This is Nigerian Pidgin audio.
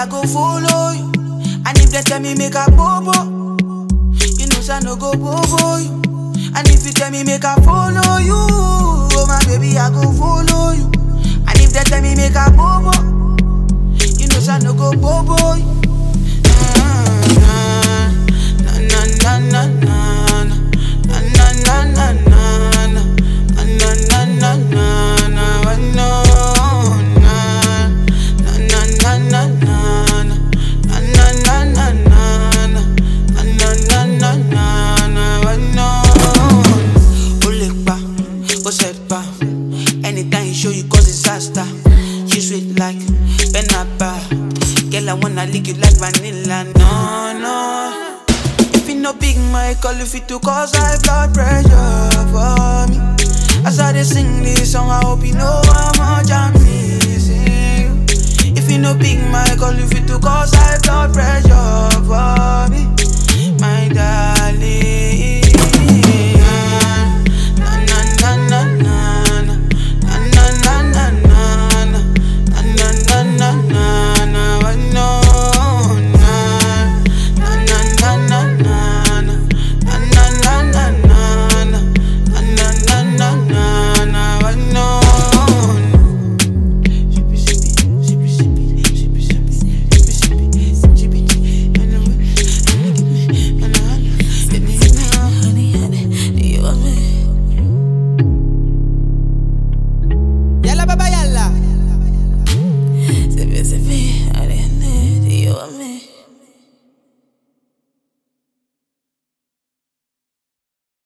I go follow you. And if they tell me make a bobo, you know say I no go bobo you. And if you tell me make I follow you, oh my baby I go follow you. And if they tell me make a bobo, you know say I no go bobo you. Na na na na na na na na na na na na na na na na na I know na na na na na na na na na na na na na na na na na I know ó lè pa ó set pa anytime you show you cause disaster you sweet like penapa girl I wanna lick you like vanilla no no. If you no big mic, call if it to cause high blood pressure for me. As I dey sing this song, I hope you know how much I'm missing you. If you no big mic, call if it to cause high blood pressure for